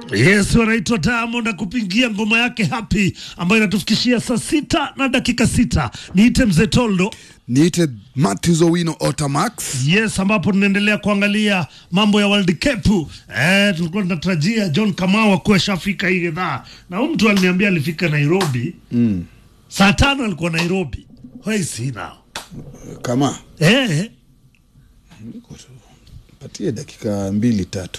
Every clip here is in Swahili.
Yes, wanaitwa Diamond akupingia ngoma yake Happy ambayo inatufikishia saa sita na dakika sita. Niite mzee Toldo. niite Matthews Owino Otamax. Yes, ambapo tunaendelea kuangalia mambo ya World Cup. Eh, tulikuwa tunatarajia John Kamau akuwe shafika hii idhaa, na huyu mtu aliniambia alifika Nairobi Mm. saa tano alikuwa Nairobi. Where is he now? Kama Eh, patie dakika mbili tatu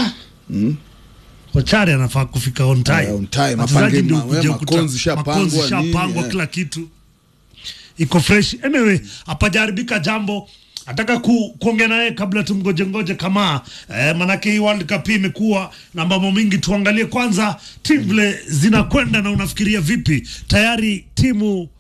Kochari anafaa kufika on time. Yeah, on time. Wachezaji Mapange ndio ma- kuja we, kuta- makonzi shapangwa, makonzi nini, shapangwa, yeah. kila kitu iko fresh. Anyway, hapajaribika jambo nataka ku, kuongea naye kabla tumgoje ngoje kama eh, manake hii World Cup hii imekuwa na mambo mingi. Tuangalie kwanza timu vile zinakwenda na unafikiria vipi? Tayari timu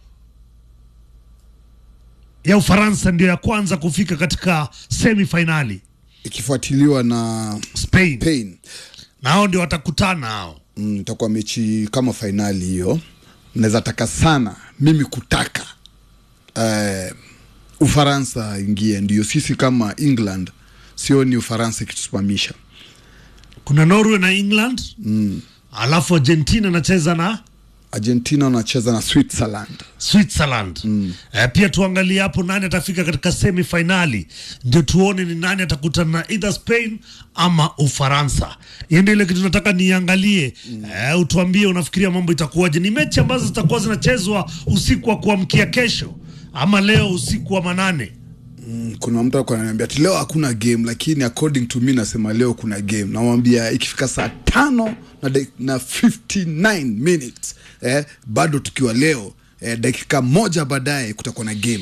ya Ufaransa ndio ya kwanza kufika katika semi finali ikifuatiliwa na Spain, Spain. na hao ndio watakutana hao. Mm, itakuwa mechi kama fainali hiyo. Naweza taka sana mimi kutaka eh, Ufaransa ingie, ndio sisi kama England sioni Ufaransa ikitusimamisha. kuna Norway na England mm. alafu Argentina anacheza na Argentina wanacheza na Switzerland. Switzerland mm. eh, pia tuangalie hapo nani atafika katika semi finali, ndio tuone ni nani atakutana na either Spain ama Ufaransa. Hiyo ndio ile kitu nataka niangalie mm. eh, utuambie unafikiria mambo itakuwaje. Ni mechi ambazo zitakuwa zinachezwa usiku wa kuamkia kesho ama leo usiku wa manane. Mm, kuna mtu alikuwa ananiambia ati leo hakuna game, lakini according to me nasema leo kuna game. Namwambia ikifika saa tano na, dak- na 59 minutes eh, bado tukiwa leo eh, dakika moja baadaye kutakuwa na game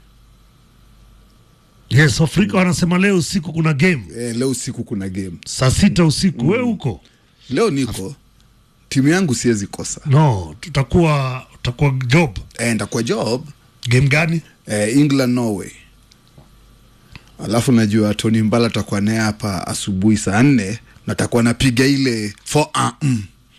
Yes, Afrika wanasema leo usiku kuna game eh, leo usiku kuna game. saa sita usiku. We huko Leo niko timu yangu siwezi kosa no, tutakuwa tutakuwa job eh, ndakuwa job game gani? eh, England Norway, alafu najua Tony Mbala atakuwa naye hapa asubuhi saa nne na takuwa napiga ile for uh, mm.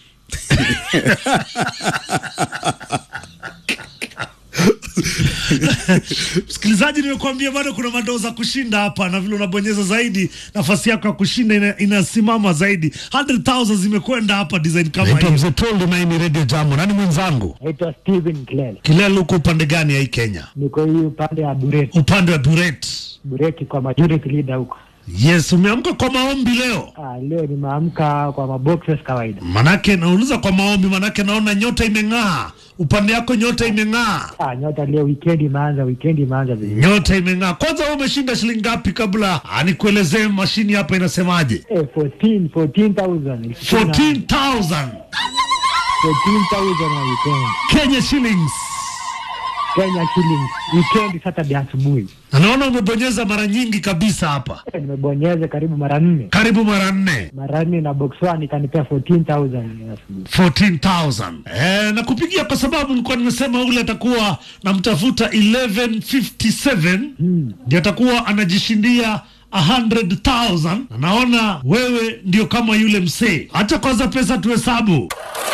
Msikilizaji, nimekuambia bado kuna madoo za kushinda hapa, na vile unabonyeza zaidi, nafasi yako ya kushinda ina, inasimama zaidi. 100,000 zimekwenda hapa design kama Naitwa hiyo. hiyo. Mzee Toldo na hii ni Radio Jambo. Nani mwenzangu? Naitwa Steven Kilele, Kilele, uko upande gani ya hii Kenya? niko hii upande ya Bureti. Upande wa Buret. Bureti kwa majority leader huko. Yes, umeamka kwa maombi leo? Ah, leo nimeamka kwa maboxes kawaida. Manake nauliza kwa maombi, manake naona nyota imeng'aa upande yako, nyota imeng'aa, Ah, nyota leo weekend imeanza, weekend imeanza vizuri. nyota imeng'aa. Kwanza wewe umeshinda shilingi ngapi, kabla ah, nikuelezee mashini hapa inasemaje? Eh, 14 14,000. 14,000 14,000 wa weekend. Kenya shillings. Kenya shillings. Weekend Saturday asubuhi. Na naona umebonyeza mara nyingi kabisa hapa, Eh, nimebonyeza karibu mara nne. karibu mara nne. Mara nne na box one ikanipea 14,000 asubuhi. 14,000. Eh, na kupigia kwa sababu nilikuwa nimesema ule atakuwa namtafuta 1157 Hmm. ndio atakuwa anajishindia 100,000 na naona wewe ndio kama yule msee. Acha kwanza pesa tuhesabu.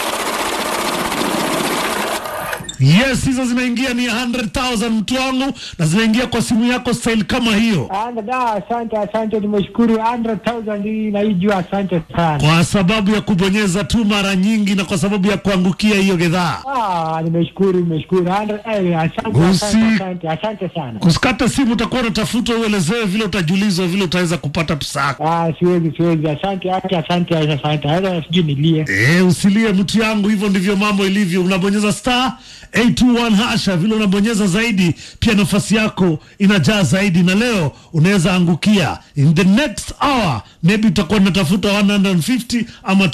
Yes, hizo zinaingia ni 100,000 mtu wangu, na zinaingia kwa simu yako style kama hiyo, Anda da, asante asante, nimeshukuru 100,000 hii naijua, asante sana. kwa sababu ya kubonyeza tu mara nyingi na kwa sababu ya kuangukia hiyo gedhaa. Ah, nimeshukuru nimeshukuru. 100 eh, asante Usi- asante asante asante sana. Kusikata simu utakuwa unatafuta uelezewe vile utajulizwa vile utaweza kupata pesa yako. Ah, siwezi siwezi. Asante asante asante asante. Hata sijui nilie. Eh, usilie mtu yangu, hivyo ndivyo mambo ilivyo. Unabonyeza star 821 hasha, vile unabonyeza zaidi, pia nafasi yako inajaa zaidi, na leo unaweza angukia in the next hour, maybe utakuwa unatafuta 150 ama